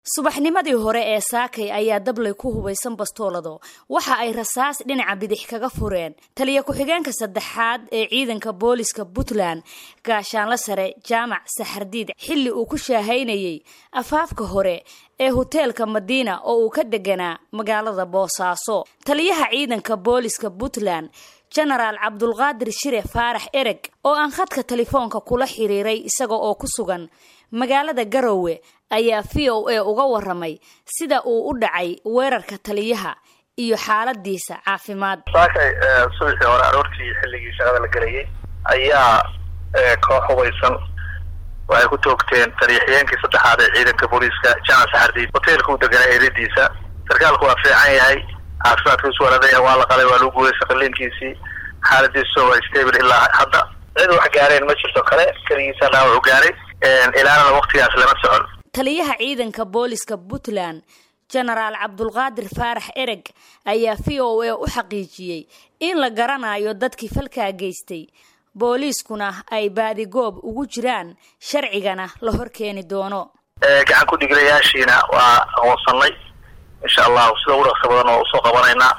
subaxnimadii hore ee saakay ayaa dablay ku hubaysan bastoolado waxa ay rasaas dhinaca bidix kaga fureen taliya ku-xigeenka saddexaad ee ciidanka booliska puntland gaashaanla sare jaamac saxardiid xilli uu ku shaahaynayey afaafka hore ee hoteelka madiina oo uu ka deganaa magaalada boosaaso taliyaha ciidanka booliska puntland jenaraal cabdulqaadir shire faarax ereg oo aan khadka telefoonka kula xiriiray isaga oo ku sugan magaalada garowe ayaa v o a uga waramay sida uu u dhacay weerarka taliyaha iyo xaaladiisa caafimaad saakay subaxii hore aroortii xilligii shaqada la gelayay ayaa koox hubaysan waxay ku toogteen taliyaxyeenkii saddexaad ee ciidanka booliiska jamac saxardiid hoteelka u deganaa eedadiisa sarkaalku waa fiican yahay caafimaadkiisu waladaya waa la qalay waa lagu guulaysa qaliinkiisii xaaladiisu waa stable ilaa hadda cid wax gaareen ma jirto kale keligiisa dhaawac u gaaray ilaanana waktigaas lama socon taliyaha ciidanka booliska puntland jenaraal cabdulqaadir faarax ereg ayaa v o a u xaqiijiyey in la garanayo dadkii falkaa geystay booliiskuna ay baadigoob ugu jiraan sharcigana la hor keeni doono gacan ku dhigilayaashiina waa aqoonsanay insha allahu sida ugu dhaqsa badan oo usoo qabanaynaa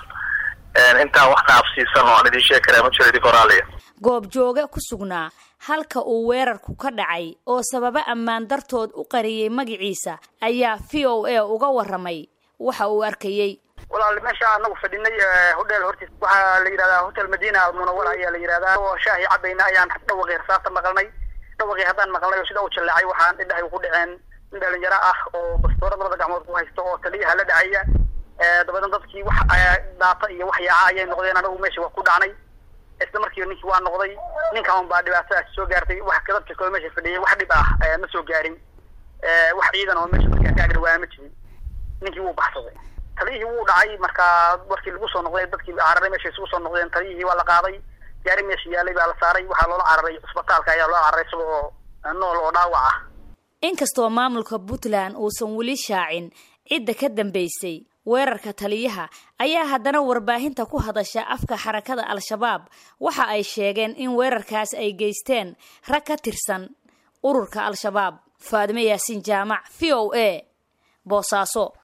intaa wax dhaafsiisan oo aan idiin sheegi karaa ma jiro idinka horaaliya goob jooge ku sugnaa halka uu weerarku ka dhacay oo sababo ammaan dartood u qariyey magaciisa ayaa v o a uga waramay waxa uu arkayey walaal meesha anagu fadhinay hodheel hortiis waxaa la yidhahdaa hotel madina munawara ayaa la yidhahdaa oo shaahi cabayna ayaan dhawaqii rasaasta maqalnay dhawaqii haddaan maqalnay oo sida u jaleecay waxaan indhahay ku dhaceen nin dhalinyaro ah oo bastoora labada gacmood ku haysto oo taliyaha la dhacaya dabadan dadkii wax daata iyo wax yaaca ayay noqdeen anagu meesha waa ku dhacnay isla markiiba ninkii waa noqday ninkan un baa dhibaatadaas soo gaartay wax dadka kale meesha fadhiyay wax dhib ah ma soo gaarin wax ciidan oo meesha markaa ka agdhawaana ma jirin ninkii wuu baxsaday taliyihii wuu dhacay markaa markii lagu soo noqday dadkii cararay meesha isugu soo noqdeen taliyihii waa la qaaday gaari meesha yaalay baa la saaray waxaa loola cararay cisbitaalka ayaa loo cararay isagoo nool oo dhaawac ah inkastoo maamulka puntland uusan weli shaacin cidda ka dambeysay weerarka taliyaha ayaa haddana warbaahinta ku hadasha afka xarakada al-shabaab waxa ay sheegeen in weerarkaas ay geysteen rag ka tirsan ururka al-shabaab faadime yaasiin jaamac v o a boosaaso